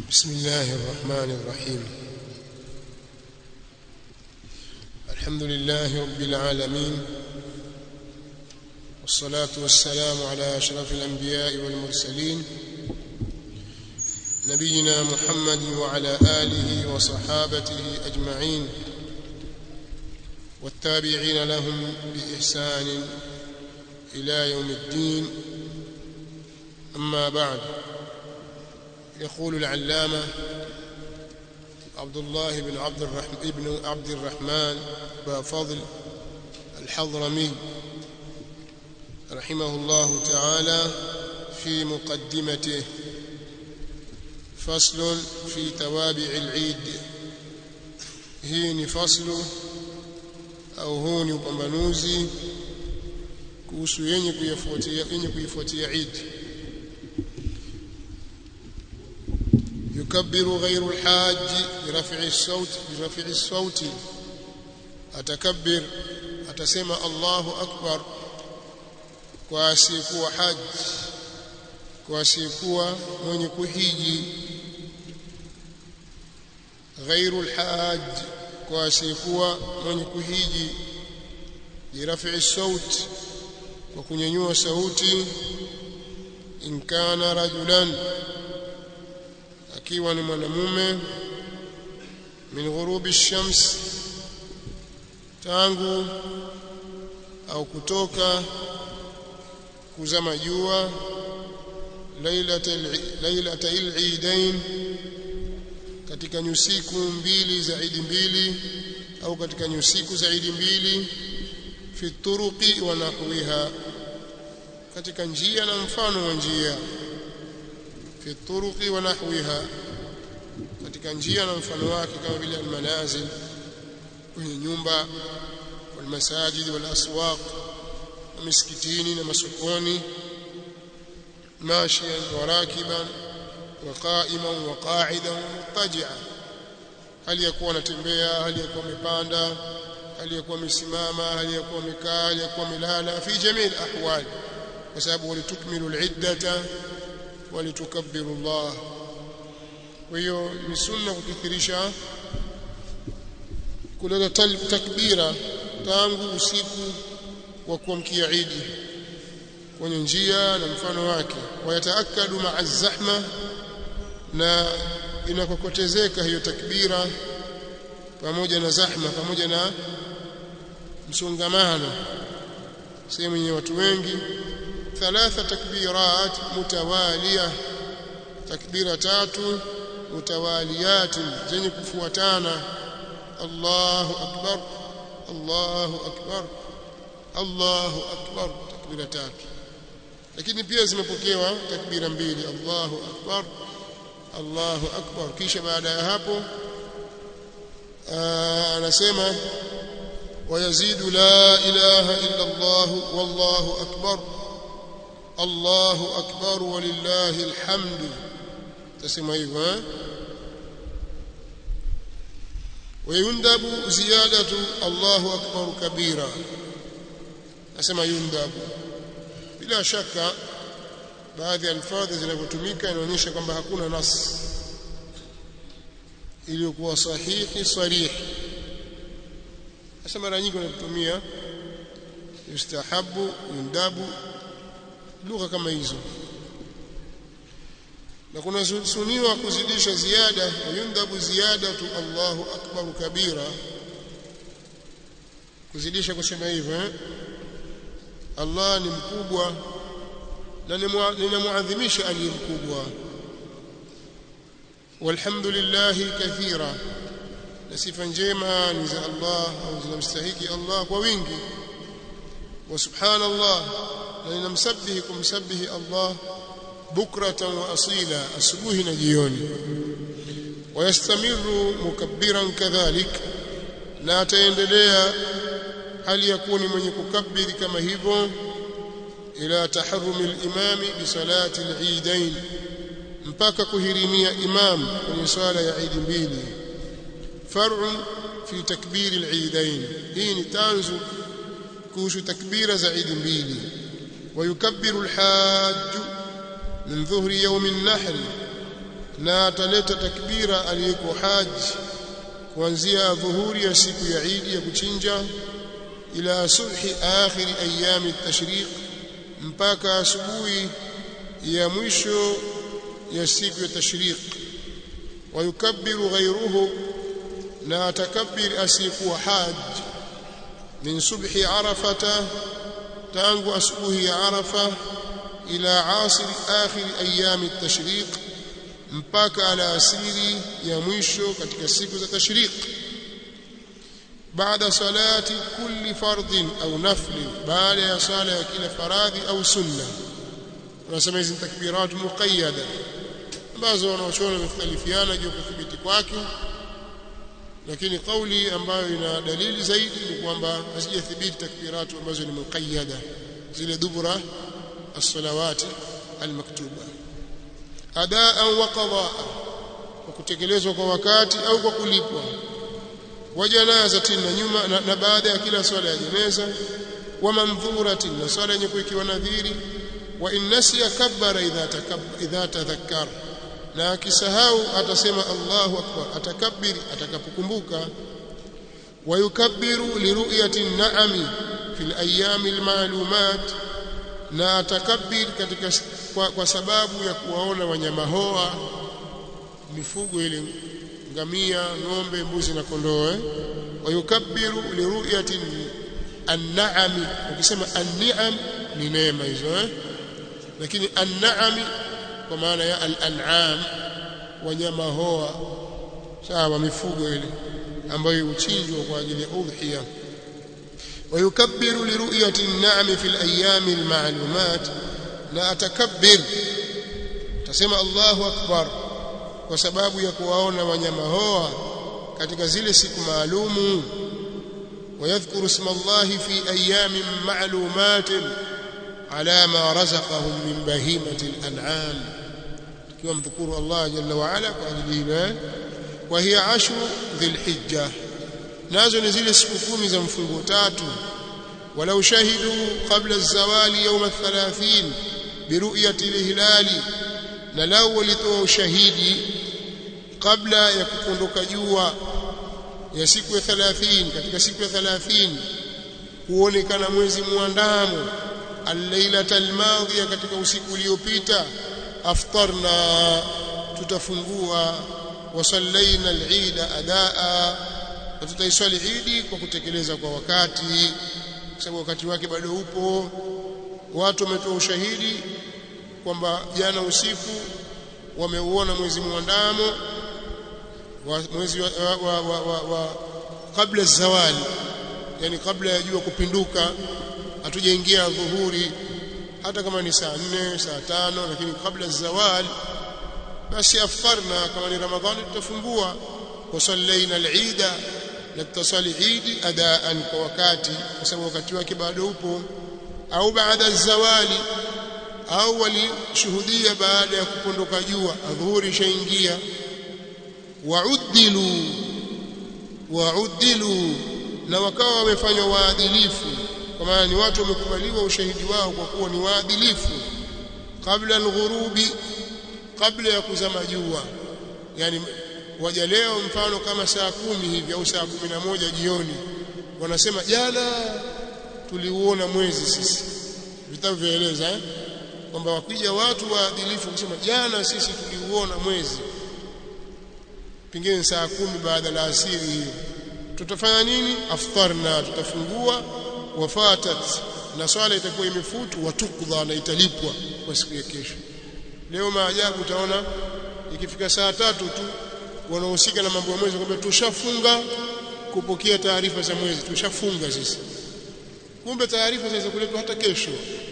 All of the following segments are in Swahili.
بسم الله الرحمن الرحيم الحمد لله رب العالمين والصلاة والسلام على أشرف الأنبياء والمرسلين نبينا محمد وعلى آله وصحابته أجمعين والتابعين لهم بإحسان إلى يوم الدين أما بعد يقول العلامة عبد الله بن عبد الرحمن ابن عبد الرحمن بافضل الحضرمي رحمه الله تعالى في مقدمته فصل في توابع العيد hii ni faslu au huu ni upambanuzi kuhusu yenye kuifuatia yenye kuifuatia Eid يكبر غير الحاج برفع الصوت برفع الصوت atakabir atasema Allahu akbar kwa asiyekuwa haji kwa asiyekuwa mwenye kuhiji غير الحاج kwa asiyekuwa mwenye kuhiji biraf'i saut kwa kunyanyua sauti in kana rajulan akiwa ni mwanamume min ghurubi shams tangu au kutoka kuzama jua lailatal eidain katika nyusiku mbili za idi mbili au katika nyusiku za idi mbili fi turuqi wa nahwiha katika njia na mfano wa njia fi turuqi wa nahwiha katika njia na mfano wake kama vile almanazil kwenye nyumba walmasajid walaswaq na misikitini na masokoni mashiyan wa rakiban wa qa'iman wa qa'idan wa muttaji'an hali ya kuwa anatembea hali ya kuwa amepanda hali ya kuwa amesimama hali ya kuwa amekaa hali ya kuwa amelala fi jamii ahwal kwa sababu walitukmilu al-iddata walitukabbiru Allah kwa hiyo ni sunna kukithirisha kuleta takbira tangu usiku wa kuamkia Idi kwenye njia na mfano wake wayataakadu ma'a zahma na inakokotezeka hiyo takbira pamoja na zahma pamoja na msongamano sehemu yenye watu wengi thalatha takbirat mutawaliya takbira tatu mutawaliyat zenye kufuatana Allahu akbar Allahu akbar Allahu akbar takbira tatu lakini pia zimepokewa takbira mbili Allahu akbar Allahu akbar kisha baada ya hapo anasema ويزيد لا إله إلا الله والله أكبر الله أكبر ولله الحمد تسمى أيها ويندب زيادة الله أكبر كبيرا أسمى يندب بلا شك baadhi ya alfadhi zinavyotumika inaonyesha kwamba hakuna nas iliyokuwa sahihi sarihi sasa mara nyingi wanatumia yustahabu yundabu lugha kama hizo na kuna suniwa kuzidisha ziada yundabu ziyadatu Allahu akbar kabira kuzidisha kusema hivyo eh? Allah ni mkubwa na ninamuadhimisha aliye mkubwa walhamdulillah kathira na sifa njema ni za Allah au zinamstahiki Allah kwa wingi wa subhanallah na ninamsabihi kumsabihi Allah bukratan wa asila asubuhi na jioni wayastamiru mukabbiran kadhalik na ataendelea hali ya kuwa ni mwenye kukabiri kama hivyo ila taharrumi al-imami bi salati al-eidain mpaka kuhirimia imam kwenye swala ya Eid mbili فرع في تكبير العيدين هي تانزو كوش تكبير زعيد mbili ويكبر الحاج من ظهر يوم النحر na ataleta takbira aliyeko haji kuanzia dhuhuri ya siku ya Idi ya kuchinja ila subhi akhir ayami at-tashriq mpaka asubuhi ya mwisho ya siku ya tashriq wayukabbiru ghayruhu na atakabbir asiyekuwa haj min subhi arafata tangu asubuhi ya arafa ila asir akhir ayami at-tashriq mpaka ala asiri ya mwisho katika siku za tashriq baada salati kulli fardhin au nafli baada ya sala ya kila faradhi au sunna tunasema hizi takbirat muqayyada ambazo wanaochona wamekhtalifiana juu ya kuthibiti kwake lakini kauli ambayo ina dalili zaidi ni kwamba hazijathibiti takbiratu ambazo ni muqayyada zile dubura as-salawati al-maktuba adaan wa qadaa kwa kutekelezwa kwa wakati au kwa kulipwa wa janazatin na nyuma na, na baada ya kila swala ya jeneza wa mandhuratin na swala yenye kuikiwa nadhiri wa in nasiya kabbara idha takabbara idha tadhakkara na akisahau atasema Allahu akbar atakabbiri atakapokumbuka wa yukabbiru liru'yati an-na'ami fil ayami al-ma'lumat na atakabbir katika kwa, kwa sababu ya kuwaona wanyama hoa mifugo ile ngamia ng'ombe mbuzi na kondoo eh? wayukabbiru liruyati an-na'ami ukisema an-ni'am ni neema hizo eh? lakini an-na'ami kwa maana ya al-an'am wanyama hoa sawa mifugo ile ambayo huchinjwa kwa ajili ya udhiya ويكبر لرؤية النعم في الأيام المعلومات لا أتكبر تسمى الله أكبر وسباب يكواون wanyama hoa katika zile siku maalumu ويذكر اسم الله في أيام معلومات على ما رزقهم من بهيمة الأنعام كما ذكر الله جل وعلا وأجله وهي عشر ذي الحجة nazo ni zile siku kumi za mfungo tatu walau shahidu qabla az-zawali yawm ath-thalathin biruyati al-hilali na lau walitoa ushahidi kabla ya kupondoka jua ya siku ya 30 katika siku ya 30 kuonekana mwezi muandamo al-lailata al-madhiya katika usiku uliopita aftarna tutafungua wasallaina al-eid adaa na tutaiswali idi kwa kutekeleza kwa wakati kwa sababu wakati wake bado upo watu wametoa ushahidi kwamba jana usiku wameuona mwezi muandamo wa mwezi wa, wa, wa, wa, wa kabla zawali yani kabla ya jua kupinduka hatujaingia dhuhuri hata kama ni saa nne saa tano lakini kabla zawali basi afarna kama ni ramadhani tutafungua wasallaina al-eida na tutaswali idi adaan kwa wakati kwa sababu wakati wake bado upo au baada zawali au walishuhudia baada ya kupondoka jua adhuhuri ishaingia waudilu waudilu na wakawa wamefanywa waadilifu kwa maana ni watu wamekubaliwa ushahidi wao kwa kuwa ni waadilifu kabla alghurubi kabla ya kuzama jua yani waja leo mfano kama saa kumi hivi au saa kumi na moja jioni wanasema jana tuliuona mwezi sisi vitabu vyaeleza eh? kwamba wakija watu waadilifu kusema jana sisi tuliuona mwezi pengine saa kumi baada la asiri hiyo tutafanya nini aftarna tutafungua wafatat na swala itakuwa imefutu watukdha na italipwa kwa siku ya kesho leo maajabu utaona ikifika saa tatu tu wanaohusika na mambo ya mwezi kwamba tushafunga kupokea taarifa za mwezi tushafunga sisi kumbe taarifa zinaweza kuletwa hata kesho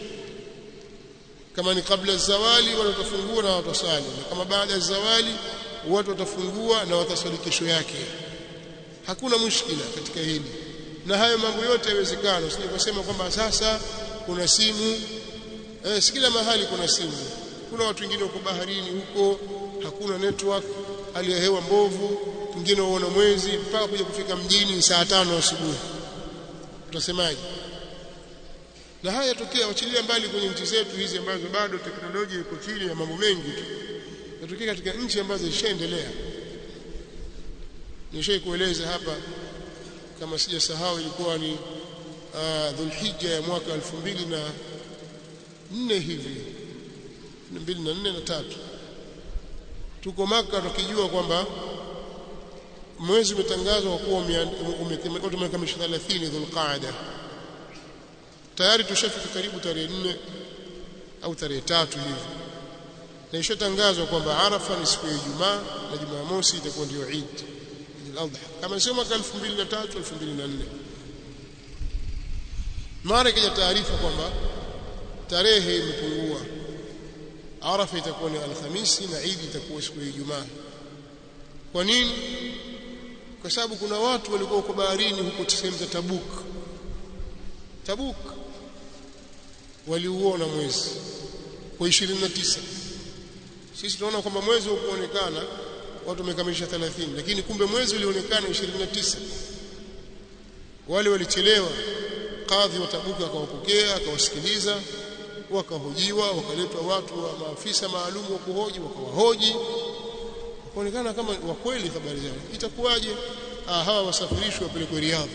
kama ni kabla zawali watu watafungua na watasali na kama baada ya zawali watu watafungua na watasali kesho yake hakuna mushkila katika hili na hayo mambo yote yawezekana usije kusema kwamba sasa kuna simu eh, si kila mahali kuna simu kuna watu wengine wako baharini huko hakuna network hali ya hewa mbovu wengine waona mwezi mpaka kuja kufika mjini saa tano asubuhi utasemaje na haya yatokea wachilia mbali kwenye nchi zetu hizi ambazo bado teknolojia iko chini ya mambo mengi tu yatokea katika nchi ambazo zishaendelea nishai kueleza hapa kama sijasahau ilikuwa ni uh, Dhulhijja ya mwaka 2004 hivi 2004 na tatu tuko maka tukijua kwamba mwezi umetangazwa kuwa umekamilisha 30 Dhulqaada tayari tushafika karibu tarehe 4 au tarehe tatu hivi na ishatangazwa kwamba Arafa ni siku ya Ijumaa na Jumamosi itakuwa ndio Eid al-Adha kama sio mwaka 2003 2004 mara ikaja taarifa kwamba tarehe imepungua Arafa itakuwa ni Alhamisi na Eid itakuwa siku ya Ijumaa kwa nini kwa sababu kuna watu walikuwa huko baharini huko sehemu za Tabuk Tabuk waliuona mwezi kwa 29 sisi tunaona kwamba mwezi ukuonekana watu wamekamilisha 30 lakini kumbe mwezi ulionekana 29 wale walichelewa kadhi wa Tabuka akawapokea akawasikiliza wakahojiwa wakaletwa watu wa maafisa maalum wa kuhoji wakawahoji kuonekana kama wa kweli habari zao itakuwaje ah hawa wasafirishwe wapelekwe Riyadh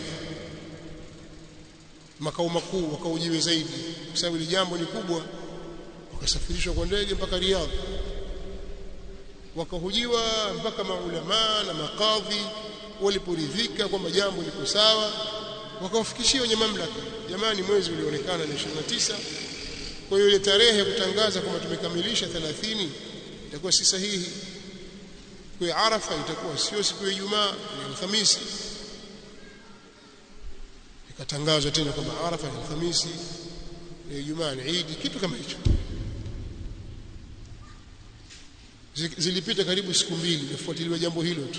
makao makuu wakaujiwe zaidi kwa sababu ile jambo ni kubwa wakasafirishwa kwa ndege mpaka Riyadh wakahojiwa mpaka maulama na makadhi waliporidhika kwamba jambo liko sawa wakawafikishia wenye mamlaka jamani mwezi ulionekana ni 29 kwa hiyo ile tarehe ya kutangaza kwamba tumekamilisha 30 itakuwa si sahihi kwa Arafa itakuwa sio siku ya Ijumaa ni Alhamisi ikatangazwa tena kwamba Arafa ni Alhamisi ni Ijumaa ni Eid kitu kama hicho zilipita karibu siku mbili nafuatiliwa jambo hilo tu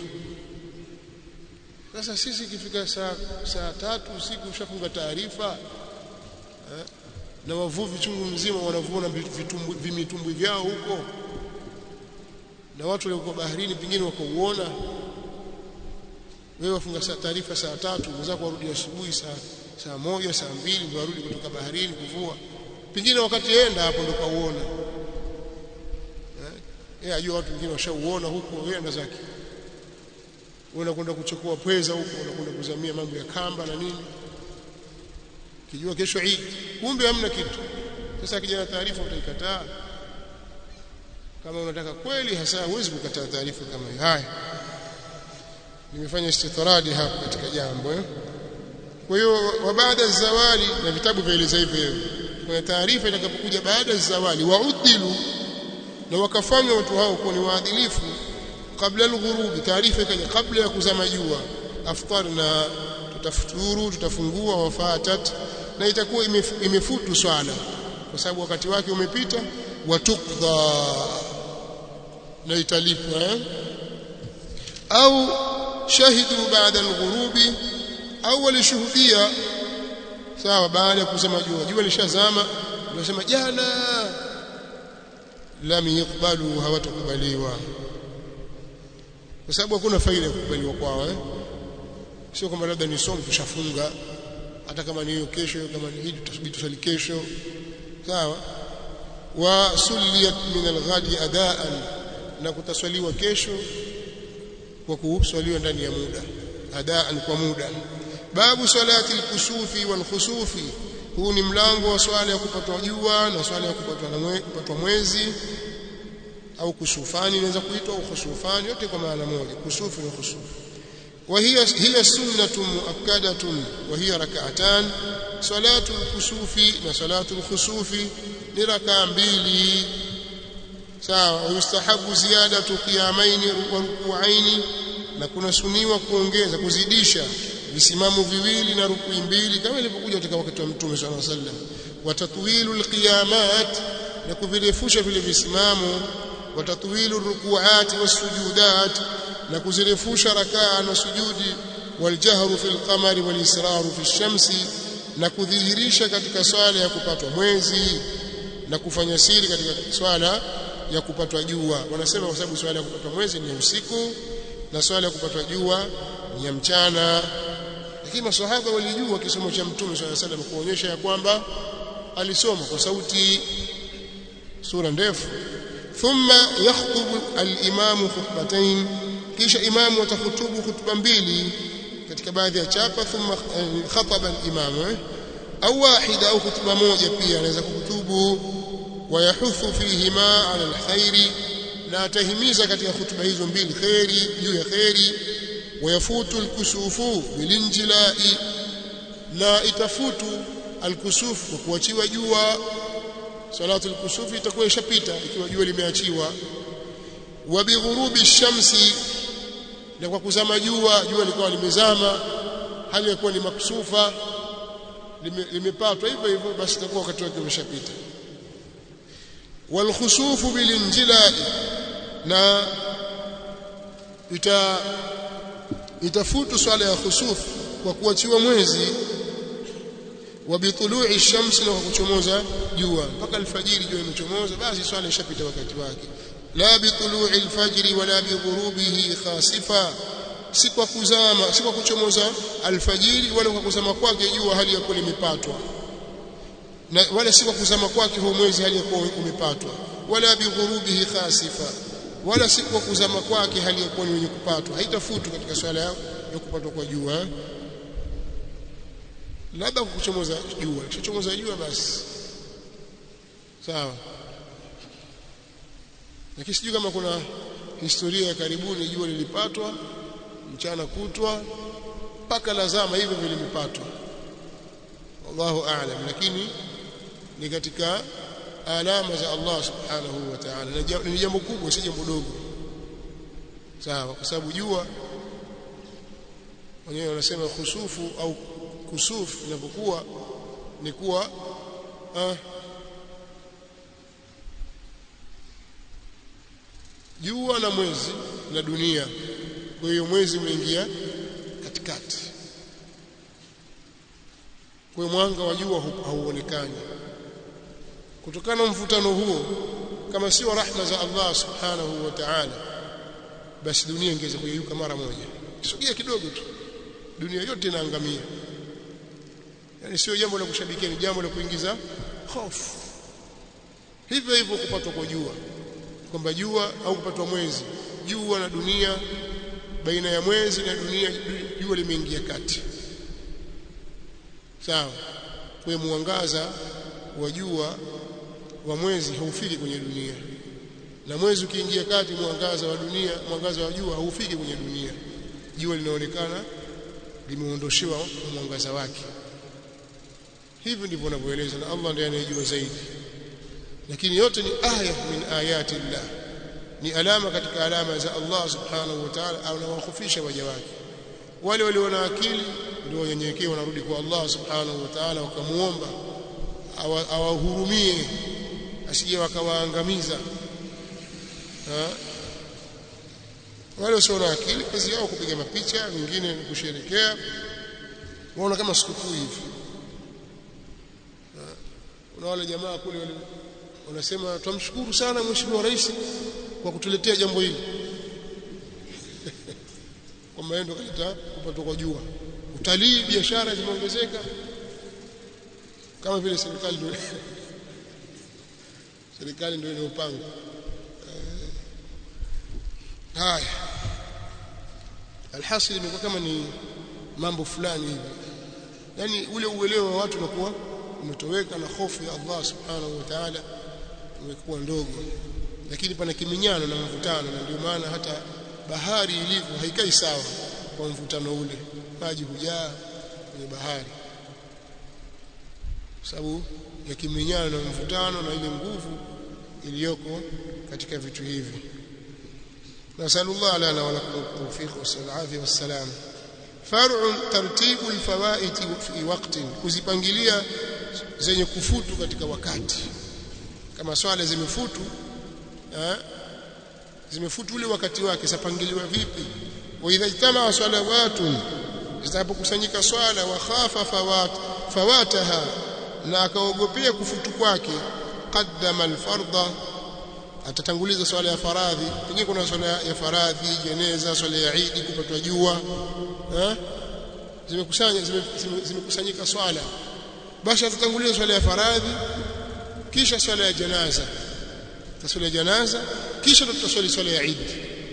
sasa sisi ikifika saa saa tatu usiku ushafunga taarifa eh, na wavuvi chungu mzima wanavuna vimitumbwi vyao huko na watu waliokuwa baharini pengine wakauona wewe wafunga saa taarifa saa tatu mwenzako warudi asubuhi saa saa moja saa mbili ndio warudi kutoka baharini kuvua pengine wakati enda hapo ndio kauona yeye ajua watu wengine washauona huko yeye anda zake unakwenda kuchukua pweza huko unakwenda kuzamia mambo ya kamba na nini kijua kesho Eid kumbe hamna kitu sasa kijana taarifa utaikataa kama unataka kweli hasa huwezi kukataa taarifa kama hiyo haya nimefanya istitradi hapa katika jambo eh? kwa hiyo wa baada zawali na vitabu vieleza hivyo kuna taarifa itakapokuja baada ya zawali waudilu na wakafanywa watu hao kuwa ni waadilifu kabla al-ghurub taarifa ikaja kabla ya kuzama jua aftarna tutafuturu tutafungua wafatat na itakuwa imefutu swala kwa sababu wakati wake umepita watukdha na italipwa eh? au shahidu baada al-ghurubi au walishuhudia sawa baada ya kuzama jua jua lishazama ndio jana lam yuqbalu hawatakubaliwa kwa sababu hakuna faida ya kukubaliwa kwao eh sio kwamba labda ni somo tushafunga hata kama ni hiyo kesho kama ni hii tutasubiri tusali kesho sawa wa sulliyat min al-ghadi adaan na kutaswaliwa kesho kwa kuswaliwa ndani ya muda adaan kwa muda babu salati al-kusufi wal khusufi huu ni mlango wa swala ya kupatwa jua na swala ya kupatwa na mwe, kupatwa mwezi au kusufani inaweza kuitwa au khusufani yote kwa maana moja kusufu na khusufu وهي هي سنة مؤكدة وهي ركعتان صلاة الكسوف وصلاة الخسوف لركع mbili sawa yustahabu ziyadatu qiyamain wa ruku'ain na kuna suniwa kuongeza kuzidisha visimamo viwili na rukui mbili kama ilivyokuja katika wakati wa Mtume صلى الله عليه وسلم watatwilu alqiyamat na kuvirefusha vile visimamo watatwilu ruku'at wasujudat na kuzirefusha rakaa na sujudi waljahru fil qamari walisraru fi shamsi na kudhihirisha katika swala ya kupatwa mwezi na kufanya siri katika swala ya kupatwa jua wanasema kwa sababu swala ya kupatwa mwezi ni ya usiku na swala ya kupatwa jua ni ya mchana lakini maswahaba walijua kisomo cha mtume swalla salam kuonyesha ya kwamba alisoma kwa sauti sura ndefu thumma yakhutubu al-imamu khutbatayn kisha imamu atahutubu khutba mbili katika baadhi ya chapa thumma khataba al-imamu eh? au wahida au khutba moja pia anaweza kuhutubu wayahuthu fihima ala alkhairi na atahimiza katika khutba hizo mbili khairi juu ya khairi wayafutu alkusufu bilinjilai na itafutu alkusufu kwa kuachiwa jua salatu alkusufu itakuwa ishapita ikiwa jua limeachiwa wa bighurubi shamsi na kwa kuzama jua jua likawa limezama hali ya kuwa ni maksufa limepatwa hivyo hivyo basi itakuwa wakati wake umeshapita walkhusufu bilinjilai na ita itafutu swala ya khusuf kwa kuachiwa mwezi wa bitului shamsi na kuchomoza jua mpaka alfajiri jua imechomoza basi swala ishapita wakati wake la bitului alfajri wala bighurubihi khasifa si kwa kuzama si kwa kuchomoza alfajiri wala kwa kuzama kwake jua hali ya kuwa limepatwa na wala si kwa kuzama kwake huo mwezi hali ya kuwa umepatwa wala bighurubihi khasifa wala si kwa kuzama kwake hali ya kuwa ni wenye kupatwa haitafutu katika swala ya kupatwa kwa jua labda kwa kuchomoza jua kishachomoza jua basi sawa lakini sijui kama kuna historia ya karibuni jua lilipatwa mchana kutwa mpaka lazama hivyo vilimepatwa wallahu aalam lakini ni katika alama za Allah subhanahu wa ta'ala ni jambo kubwa si jambo dogo sawa kwa sababu jua wenyewe wanasema khusufu au kusufu inapokuwa ni kuwa ah, jua na mwezi na dunia kwa hiyo mwezi umeingia katikati kwa hiyo mwanga wa jua hauonekani kutokana na mvutano huo kama sio rahma za Allah subhanahu wa ta'ala basi dunia ingeweza kuyeyuka mara moja kisogea kidogo tu dunia yote inaangamia yani sio jambo la kushabikia ni jambo la kuingiza hofu hivyo hivyo kupatwa kwa jua kwamba jua au kupatwa mwezi jua na dunia baina ya mwezi na dunia jua limeingia kati sawa kwa mwangaza wa jua wa mwezi haufiki kwenye dunia na mwezi ukiingia kati mwangaza wa dunia mwangaza wa jua haufiki kwenye dunia jua linaonekana limeondoshewa mwangaza wake hivi ndivyo wanavyoeleza na Allah ndiye anayejua zaidi lakini yote ni aya min ayati Allah ni alama katika alama za Allah subhanahu wa ta'ala anawakhufisha waja wake wale walio na akili ndio wenyenyekea wanarudi kwa Allah subhanahu wa ta'ala wakamuomba awahurumie asije wakawaangamiza wale wasio na akili kazi yao kupiga mapicha wengine kusherekea waona kama sikukuu hivi kuna wale jamaa kule wale wanasema tumshukuru sana mheshimiwa rais kwa kutuletea jambo hili kwamba yeye ndo kaleta kupatwa kwa jua utalii biashara zimeongezeka kama vile serikali ndio serikali ndio inayopanga haya alhasil imekuwa kama ni mambo fulani hivi yani ule uelewa wa watu unakuwa umetoweka na hofu ya Allah subhanahu wa ta'ala imekuwa ndogo lakini pana kiminyano na mvutano na ndio maana hata bahari ilivyo haikai sawa kwa mvutano ule maji hujaa kwenye bahari kwa sababu ya kiminyano na mvutano na ile nguvu iliyoko katika vitu hivi nasallallahu lana wa lakum tawfiq wasalafi wassalam far'u tartibu alfawaid fi waqtin kuzipangilia zenye kufutu katika wakati kama swala zimefutu eh, zimefutu ule wakati wake sapangiliwa vipi wa idha ijtama salawatun zitapokusanyika swala wa khafa fawat fawataha na akaogopea kufutu kwake qaddama alfardha atatanguliza swala ya faradhi pengine kuna swala ya faradhi jeneza swala ya Eid kupatwa jua eh zimekusanya zimekusanyika swala basi atatanguliza swala ya faradhi kisha swala ya janaza tutaswali janaza kisha tutaswali swala ya Eid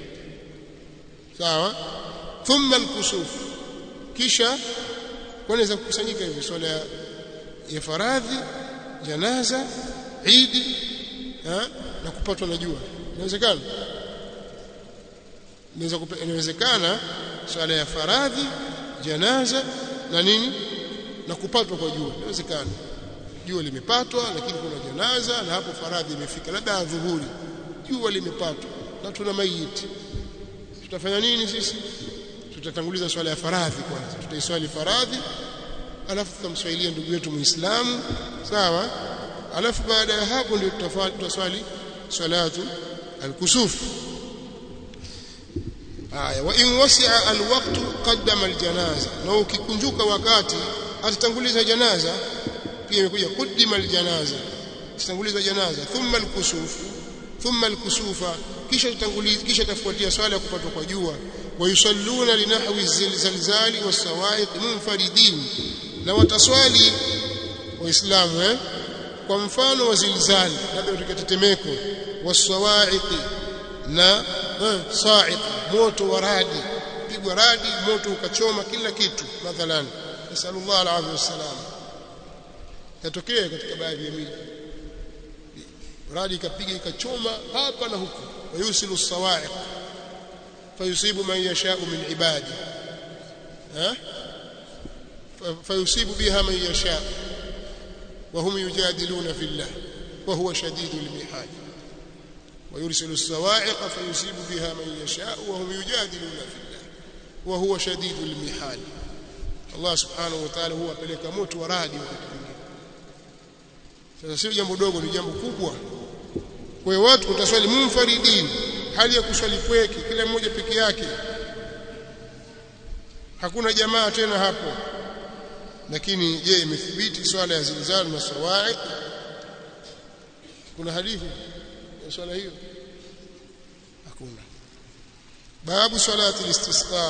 sawa thumma al-kusuf kisha wanaweza kukusanyika hivi swala ya, ya faradhi janaza Eid na kupatwa na jua inawezekana inawezekana swala ya faradhi janaza na nini na kupatwa kwa jua inawezekana jua limepatwa lakini kuna janaza na hapo faradhi imefika labda adhuhuri jua limepatwa na tuna maiti tutafanya nini sisi tutatanguliza swala ya faradhi kwanza tutaiswali faradhi alafu tutamswalia ndugu yetu muislamu sawa alafu baada ya hapo ndio tutaswali salatu al-kusuf haya wa in wasi'a al-waqt qaddama al-janaza na ukikunjuka wakati atatanguliza janaza pia imekuja qaddima al-janaza atatanguliza janaza thumma al-kusuf thumma al-kusufa kisha tatanguliza kisha tafuatia swala ya kupatwa kwa jua wa yusalluna linahwi zilzali was-sawa'iq munfaridin na wataswali waislamu eh kwa mfano wa zilzali labda katika tetemeko was-sawa'iq na eh, sa'iq moto wa radi pigwa radi moto ukachoma kila kitu mathalan nasallallahu alaihi wasallam yatokea katika baadhi ya miji radi ikapiga ikachoma hapa na huko wayusilu sawa'iq fayusibu man yasha'u min ibadi ha fayusibu biha man yasha' وهم يجادلون في الله وهو شديد المحال ويرسل الصواعق فيصيب بها من يشاء وهم يجادلون في الله وهو شديد المحال الله سبحانه وتعالى هو apeleka moto wa radi wakati mwingine sasa sio jambo dogo ni jambo kubwa kwa hiyo watu utaswali munfaridin hali ya kuswali pweke kila mmoja peke yake hakuna jamaa tena hapo lakini je imethibiti swala ya zilzal na sawa'iq kuna hadithi ya swala hiyo hakuna babu salati istisqa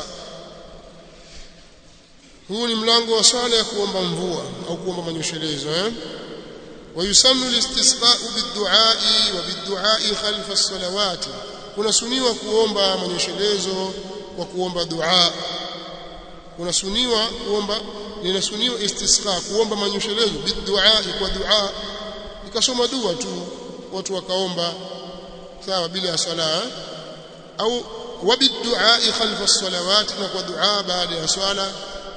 huu ni mlango wa swala ya kuomba mvua au kuomba manyoshelezi eh ويسن الاستسقاء بالدعاء وبالدعاء خلف الصلوات kuna suniwa kuomba manyeshelezo kwa kuomba dua kuna suniwa kuomba linasuniwa istisqa kuomba manyeshelezo bidua kwa dua ikasoma dua tu watu wakaomba sawa bila ya sala au wabidua khalfa as-salawat na kwa dua baada ya swala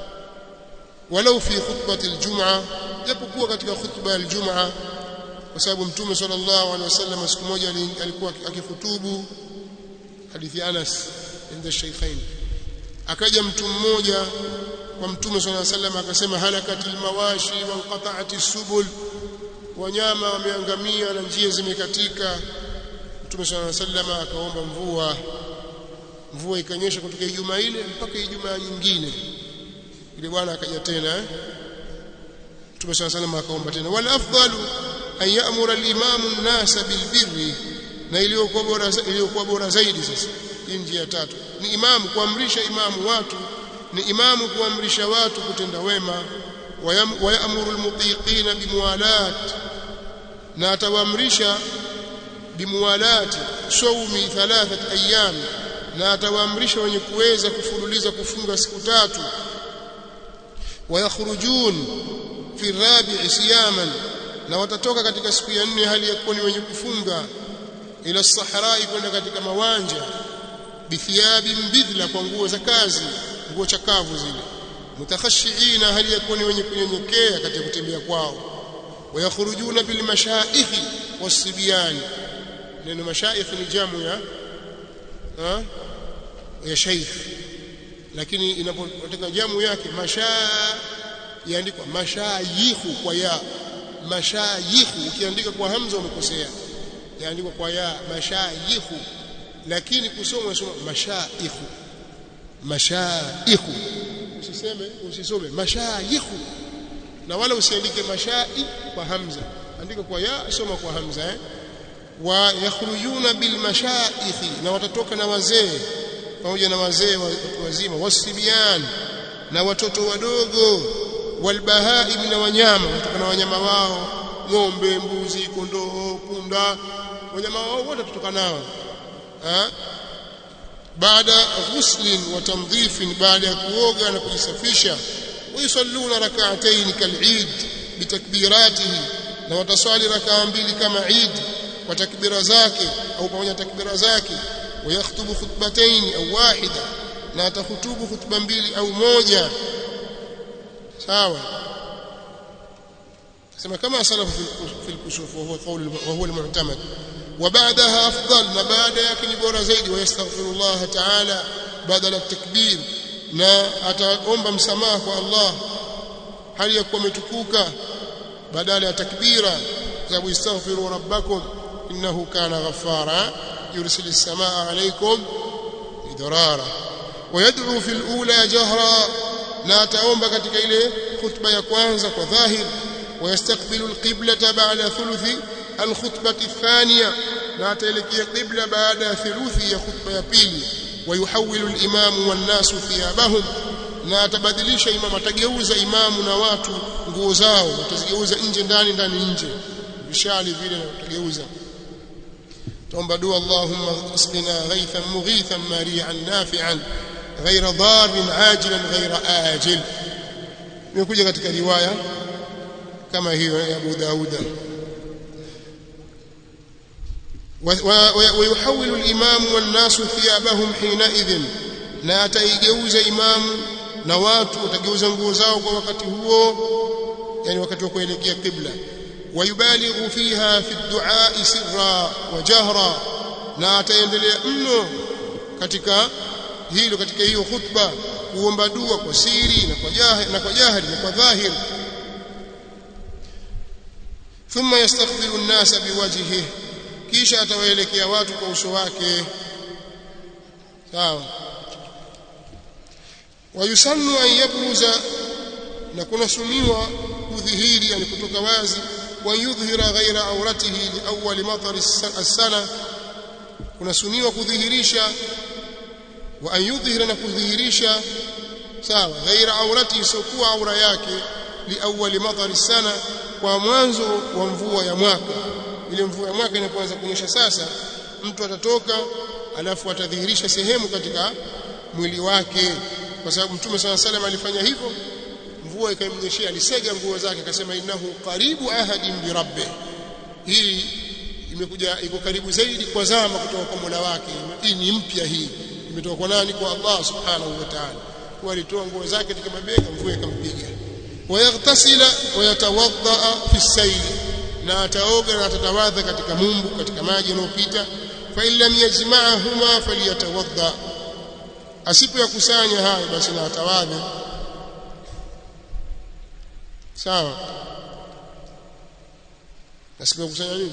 walau fi khutbati al-jum'a japokuwa katika khutba ya al-jum'a kwa sababu mtume sallallahu alaihi wasallam siku moja alikuwa akihutubu hadithi Anas inda shaykhain akaja mtu mmoja kwa mtume sallallahu alaihi wasallam akasema halakatil mawashi wa qata'atis subul wanyama wameangamia na njia zimekatika mtume sallallahu alaihi wasallam akaomba mvua mvua ikanyesha kutoka Ijumaa ile mpaka Ijumaa nyingine ile bwana akaja tena eh? Mtume صلى الله عليه وسلم akaomba tena wal afdalu an ya'mura al-imam an-nas bil birri na iliyokuwa bora iliyokuwa bora zaidi sasa hii njia tatu ni imamu kuamrisha imamu watu ni imamu kuamrisha watu kutenda wema wa ya'muru al-mutiqina bimuwalat na atawaamrisha bimuwalati sawmi thalathat ayyam na atawaamrisha wenye kuweza kufululiza kufunga siku tatu wayakhrujun fi rabi'i siyaman na watatoka katika siku ya nne hali ya kuwa ni wenye kufunga ila sahara kwenda katika mawanja bithiyabi mbidla kwa nguo za kazi nguo chakavu zile mutakhashiina hali ya kuwa ni wenye kunyenyekea katika kutembea kwao wayakhurujuna bil mashaikhi wasibyan neno mashaikh ni jamu ya ha? ya sheikh lakini inapotoka jamu yake mashaa yaandikwa mashayikhu kwa ya mashayikhu ukiandika kwa hamza umekosea yaandikwa kwa ya mashayikhu lakini kusoma unasoma mashaikhu mashaikhu usiseme usisome mashayikhu na wala usiandike mashai kwa hamza andika kwa ya soma kwa hamza eh wa yakhrujuna bil mashaikhi na watatoka na wazee pamoja na wazee watu wazima wasibian na watoto wadogo walbahaim na wanyama kutoka na wanyama wao ng'ombe mbuzi kondoo punda wanyama wao wote tutoka nao ha? baada ghuslin wa tamdhifin baada ya kuoga na kujisafisha wayusalluna rak'atayn kal'id bitakbiratihi na wataswali rakaa mbili kama Eid kwa takbira zake au pamoja takbira zake wayakhtubu khutbatayn au wahida na atahutubu khutba mbili au moja sawa sema kama salafu fi al-kusuf wa huwa qawl wa huwa al-mu'tamad وبعدها أفضل نبعد يكن بورا زيد ويستغفر الله تعالى بدل التكبير na ataomba msamaha kwa Allah hali ya kuwa umetukuka badala ya takbira sababu istaghfiru rabbakum innahu kana ghaffara yursilu as-samaa alaykum idrara ويدعو في الأولى جهرا na ataomba katika ile khutba ya kwanza kwa dhahir ويستقبل القبلة بعد ثلث الخطبة الثانية لا تلكي قبلة بعد ثلث يا خطبة يبيلي ويحول الإمام والناس ثيابهم na atabadilisha imam atageuza imamu na watu nguo zao watazigeuza nje ndani ndani nje vishali vile atageuza tuomba dua Allahumma isqina ghaythan mughithan mari'an nafi'an ghayra darrin ajilan ghayra ajil imekuja katika riwaya kama hiyo ya Abu Dauda ويحول الإمام والناس ثيابهم حينئذ na ataigeuza imamu na watu watageuza nguo zao kwa wakati huo yani wakati wa kuelekea qibla wayubalighu fiha fi ad-du'a sirra wa jahra na ataendelea mno katika hilo katika hiyo khutba kuomba dua kwa siri na kwa jahili na kwa jahili na kwa dhahiri thumma yastaghfiru an-nasa biwajhihi kisha atawaelekea watu kwa uso wake sawa wayusannu an yabruza na kunasumiwa kudhihiri yani kutoka wazi wa yudhhira ghaira auratihi li awwal matar as-sana kunasuniwa kudhihirisha wa an yudhhira na kudhihirisha sawa ghaira auratihi sokuwa aura yake li awwal matar as-sana kwa mwanzo wa mvua ya mwaka ile mvua ya mwaka inapoanza kunyesha sasa mtu atatoka alafu atadhihirisha sehemu katika mwili wake kwa sababu mtume sana salam alifanya hivyo mvua ikamnyeshia alisega nguo zake akasema innahu qaribu ahadin bi rabbih hii imekuja iko karibu zaidi kwa zama kutoka kwa Mola wake hii ni mpya hii imetoka kwa nani kwa Allah subhanahu wa ta'ala kwa alitoa nguo zake katika mabega mvua ikampiga wayaghtasila wayatawadda fi sayl na ataoga na atatawadha katika mumbu katika maji yanayopita fa illam yajma'ahuma falyatawadda asipo yakusanya hayo basi na atawadhe sawa asipo yakusanya nini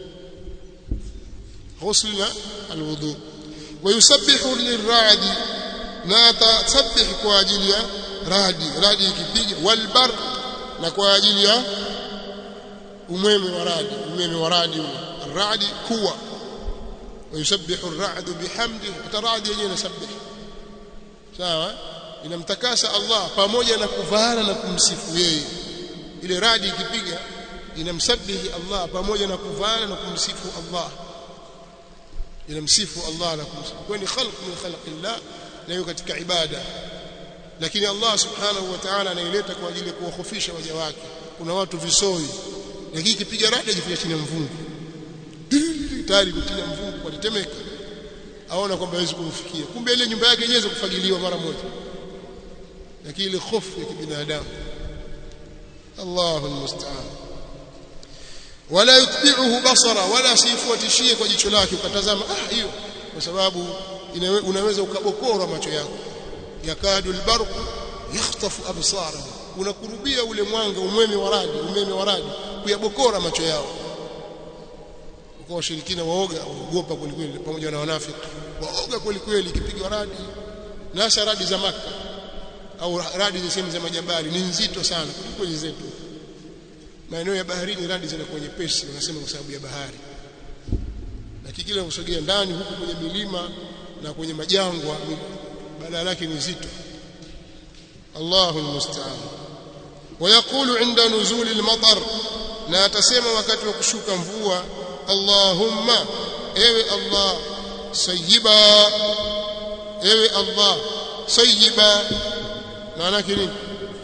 ghusl alwudu ويسبح للرعد na atasabbih kwa ajili ya radi radi ikipiga walbar na kwa ajili ya umeme wa radi umeme wa radi ule radi kuwa ويسبح الرعد بحمده الرعد yenyewe inasabih sawa inamtakasa Allah pamoja na kuvana na kumsifu yeye ile radi ikipiga inamsabihi Allah pamoja na kuvana na kumsifu Allah inamsifu Allah na kumsifu kwa ni khalq min khalqillah na hiyo katika ibada lakini Allah subhanahu wa ta'ala anaileta kwa ajili ya kuwahofisha waja wake kuna watu visoi lakini ikipiga radi ajifanya chini ya mvungu tayari kutia mvungu watatemeka aona kwamba hawezi kumfikia kumbe ile nyumba yake yenyewe kufagiliwa mara moja lakini ile hofu ya kibinadamu Allahu almusta'an wala yutbi'uhu basara wala sifuatishie kwa jicho lake ukatazama ah hiyo kwa sababu unaweza ukabokora macho yako yakadu albarq yakhtafu absara unakurubia ule mwanga umeme wa radi umeme wa radi kuyabokora macho yao kwa washirikina waoga waogopa kweli kweli pamoja na wanafiki waoga kweli kweli ikipigwa radi na hasa radi za maka au radi za sehemu za majabali ni nzito sana kuliko zetu maeneo ya baharini radi zinakuwa nyepesi wanasema kwa sababu ya bahari lakini kila kusogea ndani huku kwenye milima na kwenye majangwa badala yake ni zito Allahu almusta'an ويقول عند نزول المطر na atasema wakati wa kushuka mvua Allahumma ewe Allah sayyiba ewe Allah sayyiba maana yake nini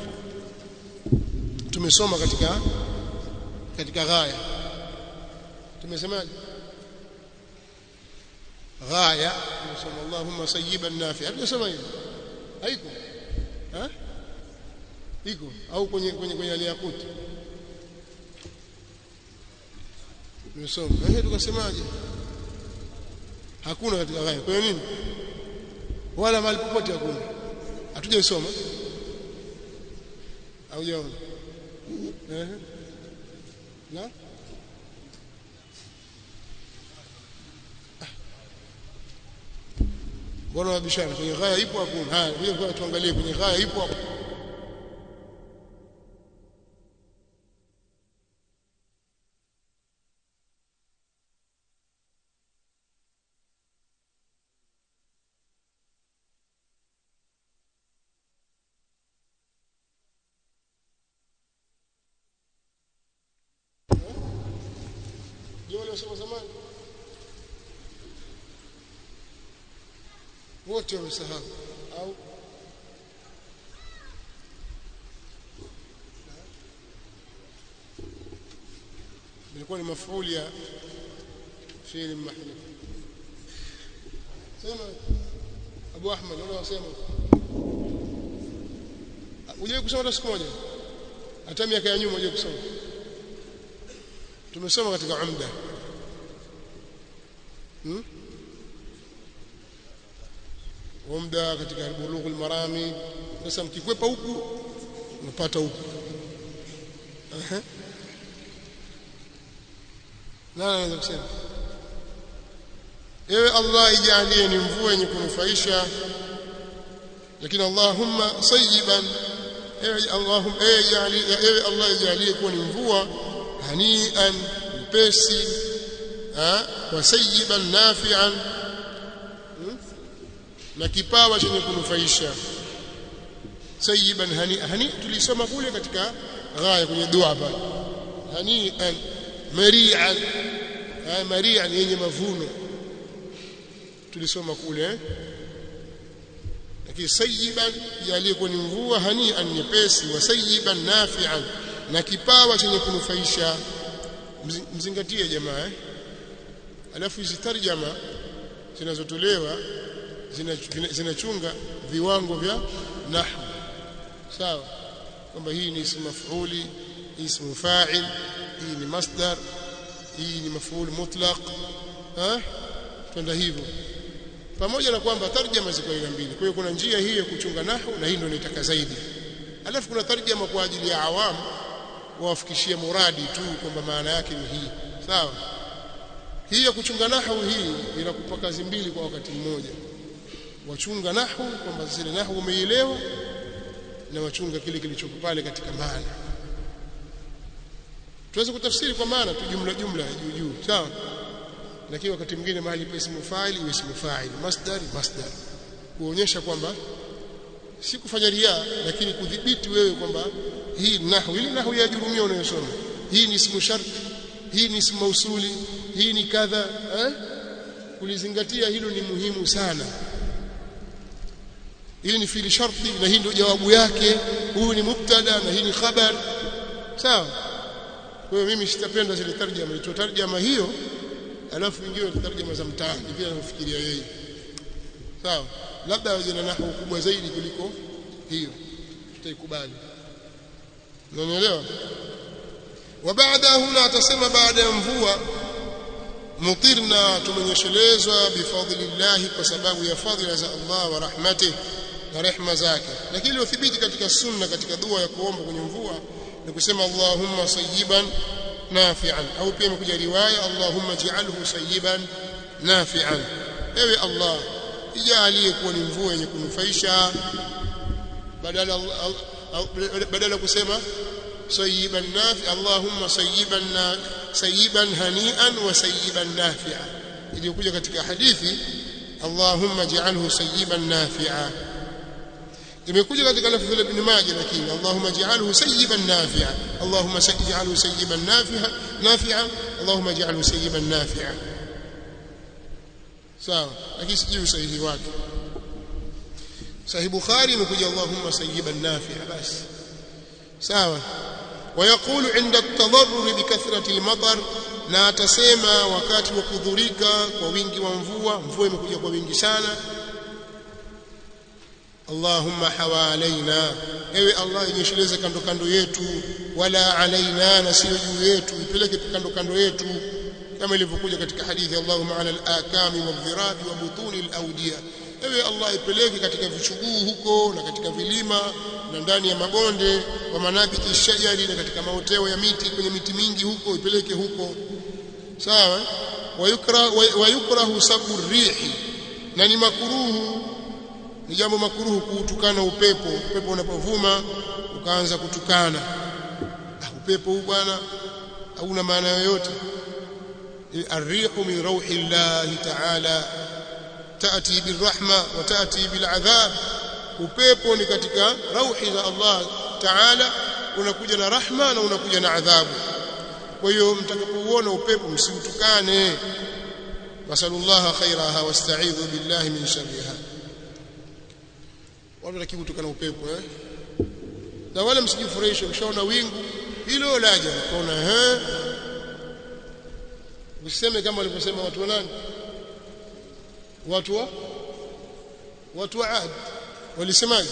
tumesoma katika katika ghaya tumesemaje ghaya tumesoma Allahumma sayyiban nafi'a tumesema hivi haiko ha iko au kwenye kwenye kwenye aliyakuti tumesoma ehe tukasemaje hakuna katika ghaya kwa nini wala mahali popote hakuna hatujaisoma au jaona eh na mbona wabishana kwenye ghaya ipo hakuna haya ngoja tuangalie kwenye ghaya ipo hapo ndio wale wasoma zamani wote wamesahau au ilikuwa ni mafuuli ya fi'l mahdhuf sema Abu Ahmad wala wasema unajua kusoma hata siku moja hata miaka ya nyuma unajua kusoma tumesoma katika umda hmm? umda katika bulughul marami sasa mkikwepa huku unapata huku ehe nani anaweza kusema ewe Allah ijalie ni mvua yenye kunufaisha lakini Allahumma sayyiban ewe Allahumma ewe jali ewe Allah ijalie kuwa ni mvua hanian mpesi wa sayyiban nafi'an na kipawa chenye kunufaisha sayyiban hani hani tulisoma kule katika ghaya kwenye dua pale hanian mari'an mari'an yenye mavuno tulisoma kule eh? lakini sayyiban yalikuwa ni mvua hanian nyepesi wa sayyiban nafi'an na kipawa chenye kunufaisha mzingatie jamaa eh? alafu hizi tarjama zinazotolewa zinachunga viwango vya nahwu sawa kwamba hii ni ismu maf'uli ismu fa'il hii ni masdar hii ni maf'ul mutlaq ha twenda hivyo pamoja na kwamba tarjama ziko aina mbili kwa hiyo kuna njia hii ya kuchunga nahwu na hii ndio nitaka zaidi alafu kuna tarjama kwa ajili ya awamu wawafikishie muradi tu kwamba maana yake ni hii sawa hii ya kuchunga nahwu hii inakupa kazi mbili kwa wakati mmoja wachunga nahwu kwamba zile nahwu umeielewa na wachunga kile kilichoko pale katika maana tuweze kutafsiri kwa maana tu jumla jumla juu juu sawa lakini wakati mwingine mahali pa ismu fa'il iwe ismu fa'il masdar masdar kuonyesha kwamba si kufanya ria lakini kudhibiti wewe kwamba hii nahwu ile nahwu ya jurumia unayosoma hii ni ismu shart hii ni ismu mausuli hii ni kadha eh kulizingatia hilo ni muhimu sana hili ni fili sharti na hii ndio jawabu yake huyu ni mubtada na hii ni khabar sawa kwa hiyo mimi sitapenda zile tarjama ito tarjama hiyo alafu ingine tarjama za mtaani vile anafikiria yeye sawa labda waje na nahwu kubwa zaidi kuliko hiyo tutaikubali unanielewa wa baada huna atasema baada ya mvua mutirna tumenyeshelezwa bifadlillah kwa sababu ya fadhila za Allah wa rahmatih na rehma zake lakini iliothibiti katika sunna katika dua ya kuomba kwenye mvua ni kusema Allahumma sayyiban nafi'an au pia imekuja riwaya Allahumma ij'alhu sayyiban nafi'an ewe Allah ijalie kuwa ni mvua yenye kunufaisha badala badala kusema sayyiban nafi Allahumma sayyiban sayyiban hani'an wa sayyiban nafi'a iliyokuja katika hadithi Allahumma ij'alhu sayyiban nafi'a imekuja katika lafzi la ibn Majah lakini Allahumma ij'alhu sayyiban nafi'a Allahumma ij'alhu sayyiban nafi'a nafi'a Allahumma ij'alhu sayyiban nafi'a sawa lakini sijui usahihi wake sahih bukhari imekuja Allahumma sayyiban nafi'a basi sawa ويقول عند التضرر بكثرة المطر na atasema wakati wa kudhurika kwa wingi wa mvua mvua imekuja kwa wingi sana Allahumma hawalaina ewe Allah inyesheleze kando kando yetu wala alaina na sio juu yetu ipeleke kando kando yetu kama ilivyokuja katika hadithi Allahumma ala al-akami wadh-dhirabi wa butuni al-awdiya ewe Allah ipeleke katika vichuguu huko na katika vilima na ndani ya mabonde wa manabiti shajari na katika maoteo ya miti kwenye miti mingi huko ipeleke huko sawa wayukra wayukrahu sabu rihi na ni makuruhu ni jambo makuruhu kuutukana upepo upepo unapovuma ukaanza kutukana ah, upepo huu bwana hauna maana yoyote الريح من روح الله تعالى تأتي بالرحمة وتأتي بالعذاب upepo ni katika rauhi za Allah Taala unakuja na rahma na unakuja na adhabu kwa hiyo mtakapouona upepo msiutukane wasallallahu khairaha wasta'idhu billahi min sharriha watu lakini kutukana upepo eh na wala msijifurahishe ukishaona wingu hilo laja ukaona eh usiseme kama walivyosema watu wa nani watu wa watu wa Ad walisemaje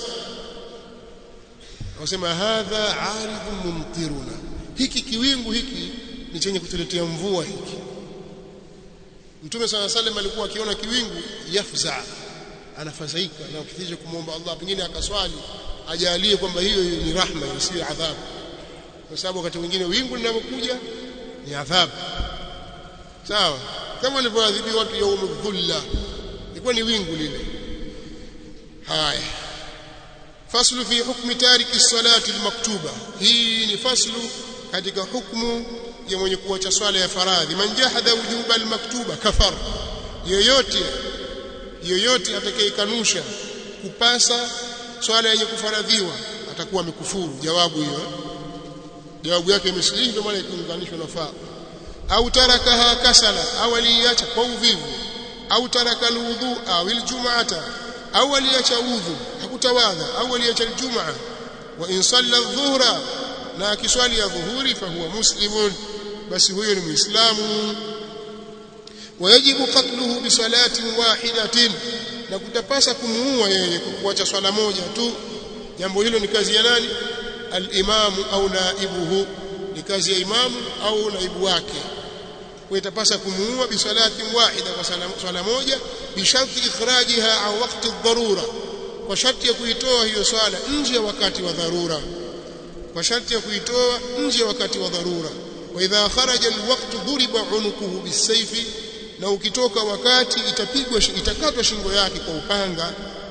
wasema hadha aridun mumtiruna hiki kiwingu hiki ni chenye kutuletea mvua hiki Mtume sana sallam alikuwa akiona kiwingu yafza anafadhaika na ukithirisha kumwomba Allah pengine akaswali ajalie kwamba hiyo ni rahma isiyo adhabu kwa sababu wakati mwingine wingu linapokuja ni adhabu sawa kama walivyoadhibiwa watu yaumul dhulla ilikuwa ni wingu lile haya faslu fi hukmi tariki salati almaktuba hii ni faslu katika hukumu ya mwenye kuacha swala ya faradhi man jahada wujuba almaktuba kafar yoyote yoyote atakayekanusha kupasa swala yenye kufaradhiwa atakuwa amekufuru jawabu hiyo jawabu yake imesilihi ndio maana ikiunganishwa na faa au tarakaha kasala au aliacha kwa uvivu au taraka alwudu au aljum'ata au aliacha udhu hakutawadha au aliacha aljumaa wa in salla adh-dhuhra na akiswali ya dhuhuri fa huwa muslimun basi huyo ni muislamu wayajibu qatluhu bi salatin wahidatin na kutapasa kumuua yeye kwa kuacha swala moja tu jambo hilo ni kazi ya nani al-imamu au naibuhu ni kazi ya imamu au naibu wake kwa itapasa kumuua bi salatin wahida kwa swala moja bi sharti ikhrajiha au wakati dharura kwa sharti ya kuitoa hiyo swala nje ya wakati wa dharura kwa sharti ya kuitoa nje ya wakati wa dharura wa idha kharaja alwaqt duriba unukuhu bisayfi na ukitoka wakati itapigwa itakatwa shingo yake kwa upanga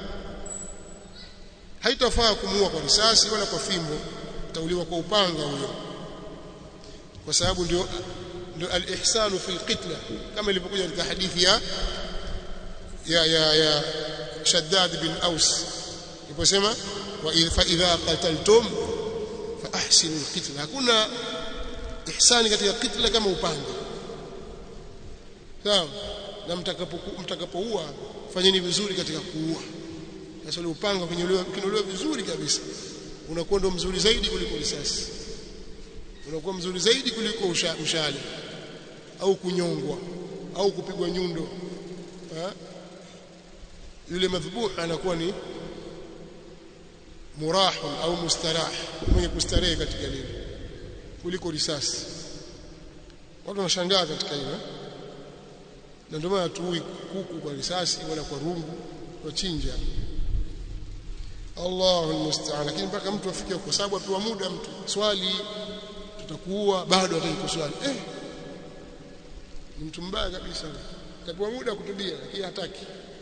haitafaa kumuua kwa risasi wala kwa fimbo tauliwa kwa upanga huyo kwa sababu ndio ndio al-ihsanu fi al-qitla kama ilivyokuja katika hadithi ya ya ya, ya Shaddad bin Aus iliposema wa fa idha qataltum fa ahsinu al-qitla hakuna ihsani katika qitla kama upanga sawa na mtakapokuwa mtakapoua fanyeni vizuri katika kuua sasa ule upanga kinyolewa kinyolewa vizuri kabisa unakuwa ndo mzuri zaidi kuliko risasi unakuwa mzuri zaidi kuliko mshale au kunyongwa au kupigwa nyundo ha? yule madhbuh anakuwa ni murahun au mustarah mwenye kustarehe katika lile kuliko risasi watu wanashangaa katika hilo na ndio maana tuui kuku kwa risasi wala kwa rungu kwa chinja Allahu almusta'an lakini mpaka mtu afikie kwa sababu apewa muda mtu swali tutakuua bado hataki kuswali eh ni mtu mbaya kabisa kapewa muda kutubia lakini hataki